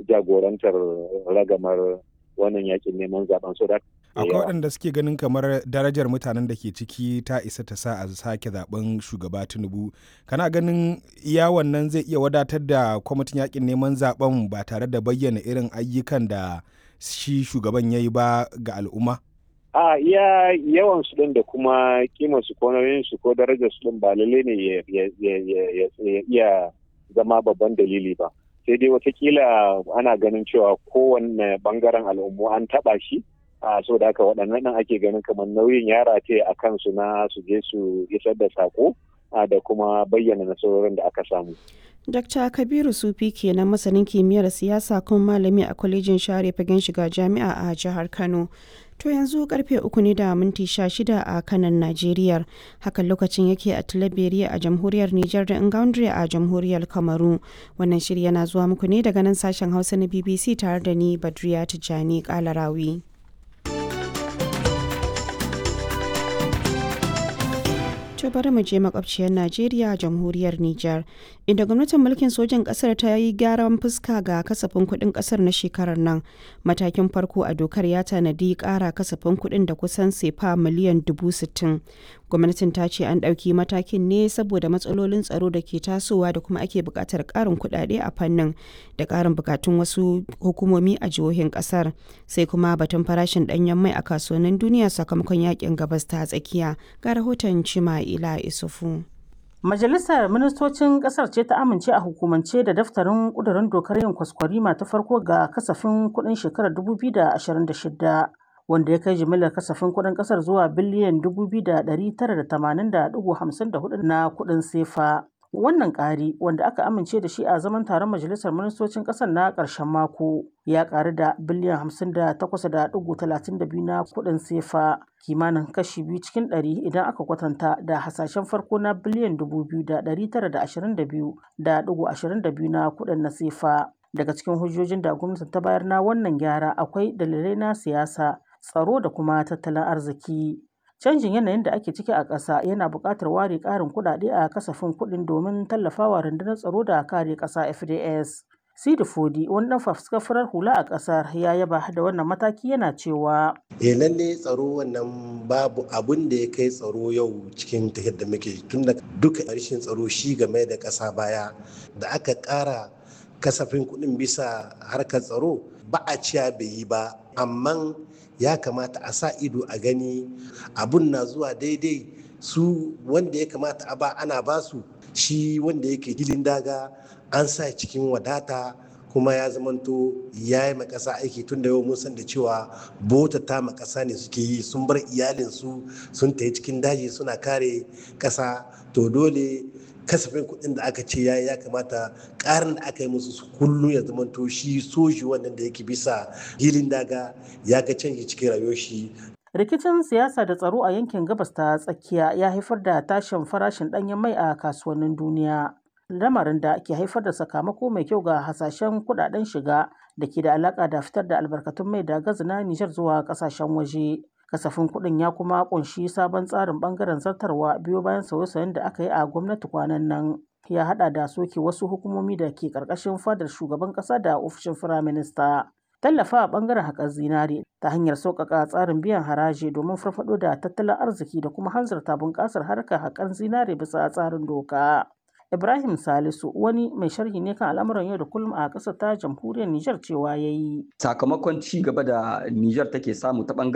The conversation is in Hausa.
jagorantar ragamar wannan yakin neman zaben so akwai waɗanda suke ganin kamar darajar mutanen da ke ciki ta isa ta sa a sake zaben shugaba tinubu kana ganin iya wannan zai iya wadatar da kwamitin yakin neman zaben ba tare da bayyana irin ayyukan da shi shugaban ya yi ba ga al'umma a iya yawan su din da kuma kimar su ko nauyin su ko darajar su din ba lalle ne ya iya zama babban dalili ba sai dai watakila ana ganin cewa kowanne bangaren al'ummu an taba shi a so da haka waɗannan nan ake ganin kamar nauyin yara ce a kansu na su je su isar da sako da kuma bayyana nasarorin da aka samu. Dr. Kabiru Sufi kenan masanin kimiyyar siyasa kuma malami a kwalejin share fagen shiga jami'a a jihar Kano. To yanzu karfe uku ne da minti sha shida a kanan Najeriya. Hakan lokacin yake a Tilaberiya a jamhuriyar Nijar da Ingaundri a jamhuriyar Kamaru. Wannan shiri yana zuwa muku ne daga nan sashen Hausa na BBC tare da ni Badriya Tijjani Kalarawi. To bari mu je makwabciyar Najeriya jamhuriyar Nijar inda gwamnatin mulkin sojan kasar ta yi gyaran fuska ga kasafin kuɗin kasar na shekarar nan matakin farko a dokar ya tanadi ƙara kasafin kuɗin da kusan sefa miliyan dubu sittin gwamnatin ta ce an ɗauki matakin ne saboda matsalolin tsaro da ke tasowa da kuma ake buƙatar ƙarin kuɗaɗe a fannin da ƙarin buƙatun wasu hukumomi a jihohin ƙasar sai kuma batun farashin ɗanyen mai a kasuwannin duniya sakamakon yakin gabas ta tsakiya ga rahoton cima ila isufu Majalisar Ministocin Ƙasar ce ta amince a hukumance da daftarin ƙudurin dokar yin kwaskwarima ta farko ga kasafin kuɗin shekarar 2026 wanda ya kai jimillar kasafin kuɗin ƙasar zuwa biliyan 2,980.54 na kuɗin sefa. Wannan ƙari wanda aka amince da shi a zaman taron Majalisar Ministocin ƙasar na ƙarshen mako ya ƙaru da biliyan 58.32 na kuɗin sefa kimanin kashi biyu cikin ɗari idan aka kwatanta da hasashen farko na biliyan 2,922.22 na kuɗin na sefa. Daga cikin hujjojin da gwamnati ta bayar na wannan gyara akwai dalilai na siyasa, tsaro da kuma tattalin arziki. Canjin yanayin da ake ciki a ƙasa yana buƙatar ware ƙarin kuɗaɗe a kasafin kuɗin domin tallafawa rundunar tsaro da kare ƙasa FDS. Sidi Fodi wani ɗan fafuskar hula a ƙasar ya yaba da wannan mataki yana cewa. Eh lalle tsaro wannan babu abun da ya kai tsaro yau cikin tafiyar da muke tun da duka rashin tsaro shi game da ƙasa baya da aka ƙara kasafin kuɗin bisa harkar tsaro ba a ciya bai yi ba amma ya kamata a sa ido a gani abun na zuwa daidai su wanda ya kamata a ba ana basu shi wanda yake gilin daga an sa cikin wadata kuma ya zamanto ya yi makasa aiki tun da yau mun san da cewa bota ta makasa ne suke yi sun bar iyalinsu sun tafi cikin daji suna kare kasa to dole kasafin kuɗin da aka ce ya ya kamata ƙarin da aka yi musu kullum ya zamanto shi soji wannan da yake bisa hilin daga ya ga canji cikin rayuwar shi Rikicin siyasa da tsaro a yankin gabas ta tsakiya ya haifar da tashin farashin ɗanyen mai a kasuwannin duniya. Lamarin da ke haifar da sakamako mai kyau ga hasashen kuɗaɗen shiga da ke da alaƙa da fitar da albarkatun mai da gazi na Nijar zuwa ƙasashen waje. Kasafin kuɗin ya kuma ƙunshi sabon tsarin ɓangaren zartarwa biyo bayan sauye-sauyen da aka yi a gwamnati kwanan nan. Ya haɗa da soke wasu hukumomi da ke ƙarƙashin fadar shugaban ƙasa da ofishin firaminista. tallafa a bangaren haƙar zinare ta hanyar sauƙaƙa tsarin biyan haraji domin farfaɗo da tattalin arziki da kuma hanzarta bunƙasar harkar haƙar zinare bisa tsarin doka. Ibrahim Salisu wani mai sharhi ne kan al'amuran yau da kullum a ƙasar ta jamhuriyar Nijar cewa ya yi. Sakamakon ci gaba da Nijar take samu ta